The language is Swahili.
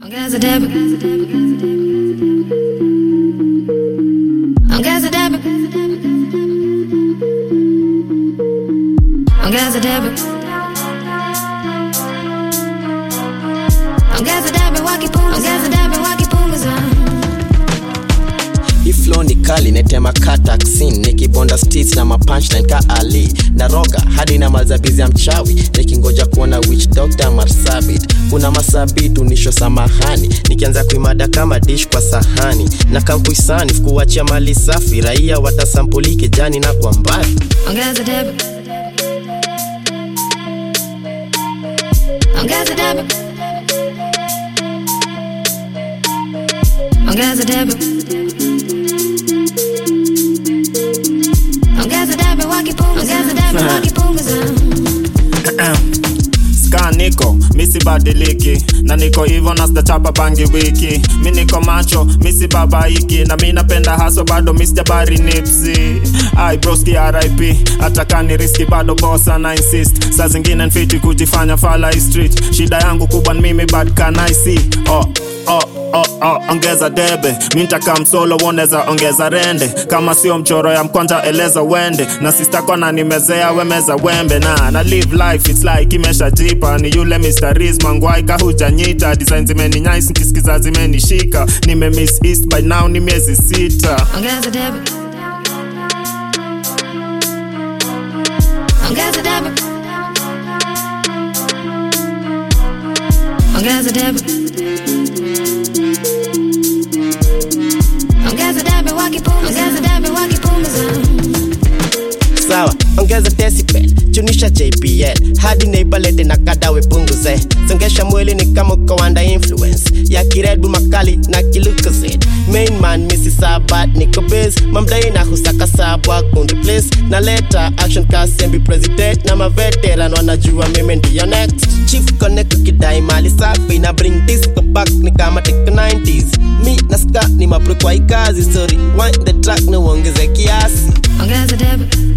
Ongeza debe. Ongeza debe. Ongeza debe. Ongeza debe wakipunguza. Ongeza debe wakipunguza. Hii flow ni kali netema kataksin nikibonda stis na mapunchline ka ali naroga hadi na mazabizi ya mchawi nikingoja kuona witch doctor marsabit kuna masabit unisho samahani nikianza kuimada kama dish kwa sahani na kampuisani kuachia mali safi raia watasampuli kijani na kwa mbali Ongeza debe. Ongeza debe. Ongeza debe. Ongeza debe wakipunguza. Ongeza debe wakipunguza. ska niko misibadiliki na niko hivo na sitachapa bangi wiki mi niko macho misibabaiki na mi napenda haso bado misjabari nipsi ai broski rip hata kani riski bado bosa na insist saa zingine nfiti kujifanya fala hii street shida yangu kubwa ni mimi bad can I see oh, oh, oh, oh, ongeza debe mintaka msolo woneza ongeza rende kama sio mchoro ya mkwanja eleza wende na sistakona nimezea wemeza wembe na na live life it's like imeshajipa ni yule Mr. Riz mangwai kahujanyita design zimeni nice nkisikiza zimenishika nime miss east by now ni miezi sita Ongeza debe. Ongeza debe. Ongeza debe. Ongeza debe wakipunguza. Ongeza debe wakipunguza. sawa ongeza decibel chunisha jpl hadi neibalete na kadawe punguze songesha mwili ni kama uko under influence ya kiredu makali na kilukazid main man misi sabat niko base mamdai na husaka sabwa kundi place na leta action kasembi president na maveteran wanajua mimi ndiyo next chief connect ukidai mali safi na bring disco back ni kama teko 90s mi na ska ni mapro kwa hii kazi sorry wind the track na uongeze kiasi Ongeza debe.